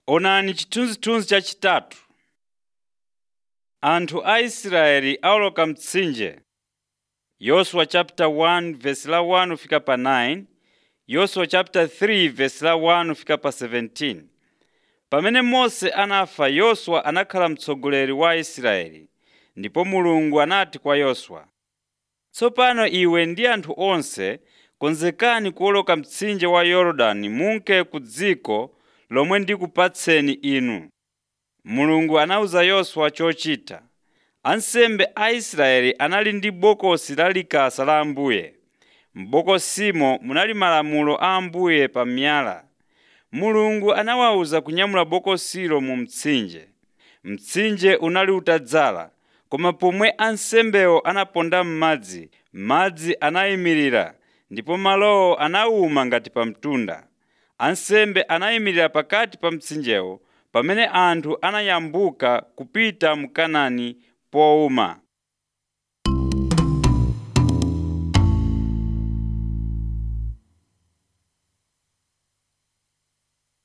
Onani chithunzithunzi chachitatu. Anthu a Israeli awoloka mtsinje. Yoswa chapter 1 verse la 1 fika pa 9. Yoswa chapter 3 verse la 1 fika pa 17. Pamene Mose anafa Yoswa anakhala mtsogoleri wa Israeli. Ndipo Mulungu anati kwa Yoswa, Tsopano iwe ndi anthu onse konzekani kuwoloka mtsinje wa Yorodani munke ku dziko lomwe ndikupatseni inu. Mulungu anawuza Yoswa chochita. Ansembe a Israeli anali ndi bokosi la likasa la Ambuye. M'bokosimo munali malamulo a Ambuye pa miyala. Mulungu anawawuza kunyamula bokosilo mu mtsinje. Mtsinje unali utadzala, koma pomwe ansembewo anaponda m'madzi, madzi anayimirira ndipo malowo anawuma ngati pa mtunda. Ansembe anayimirira pakati pa mtsinjewo pamene anthu anayambuka kupita mu Kanaani powuma.